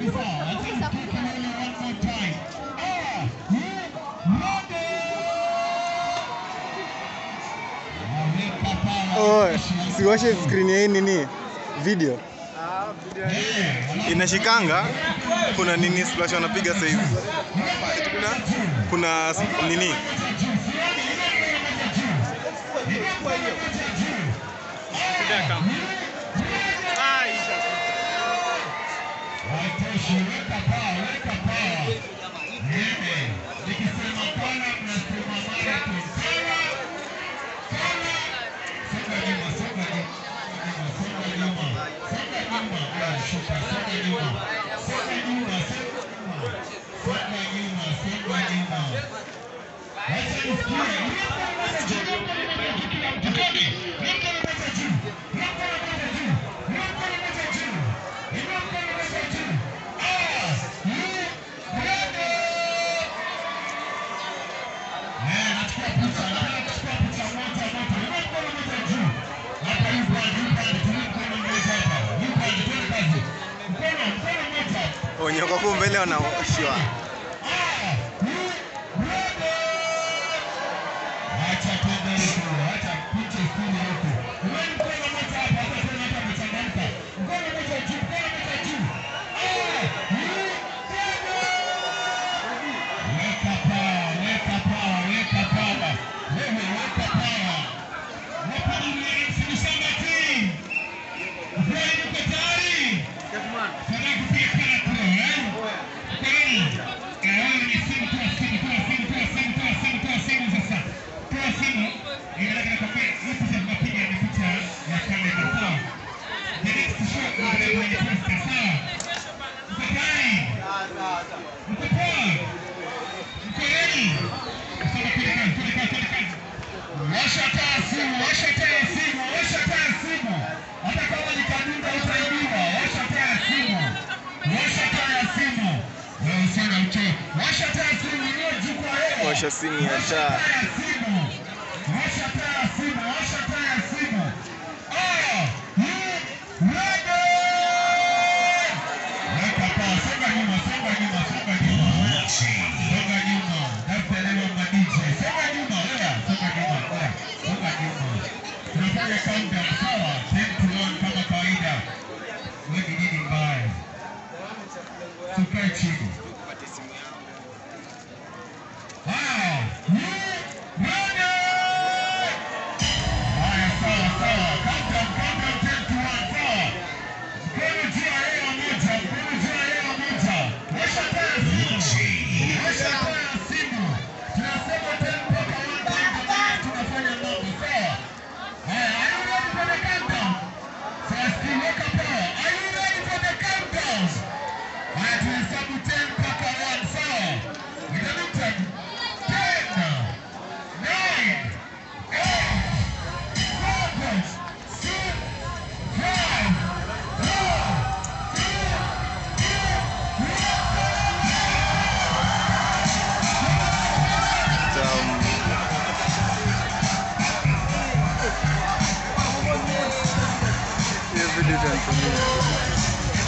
Oh, siwashe screen ya hii nini video inashikanga. Kuna nini splash wanapiga sasa hivi, Eti kuna kuna s- nini wenye wako huko mbele wanaoshiwa. Washa taa simu, washa taa simu, washa taa simu. Hata kama ni kadunda utaibiwa, washa taa simu. Washa taa ya simu. Wewe sana ucho. Washa taa simu iliyo juu kwa hewa. Washa simu ya Washa taa. taa ya simu. Washa taa ya simu, washa taa ya simu. Ah, hii ready. Weka paa, songa nyuma, songa nyuma, songa nyuma. Songa nyuma. Tafuta leo ma DJ. Songa nyuma, wewe. Songa nyuma, wewe. Songa nyuma. Tunafanya countdown sawa? 10 to 1 kama kawaida. Wewe ni nini mbaya? Tukae chini. Haya. Ready? Haya, sawa, sawa. Countdown, countdown, 10 to 1, sawa? Mkono juu ya hewa moja, mkono juu ya hewa moja. Washa taa ya simu. Washa taa ya simu. Tunasema 10 mpaka 1 time kwa maana tunafanya mambo, sawa? Haya, are you ready for the countdown? First, weka power. Are you ready for the countdown? Haya, tuhesabu 10 mpaka 1, sawa? Inanuka 10, 9, 8, 7, 6, 5, Um, hiyo video itanitumia.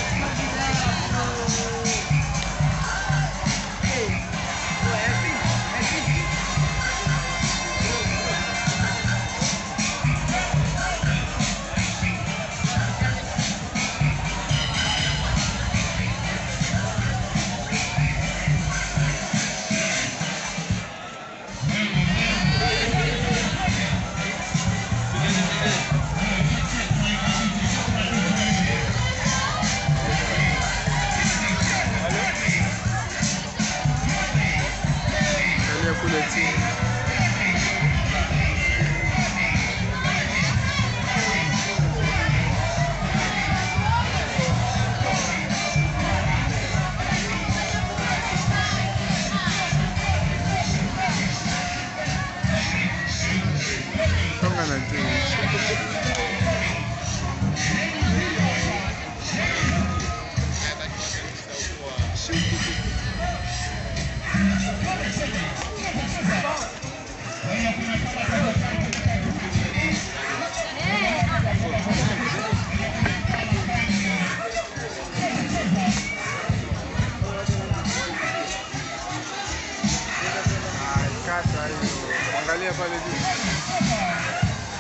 Angalia pale juu.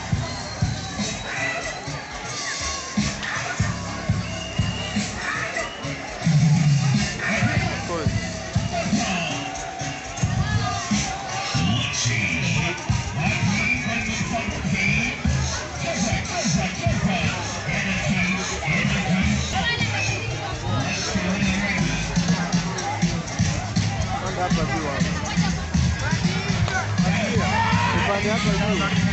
Cool. Panda hapa juu hapa. Upande hapa juu.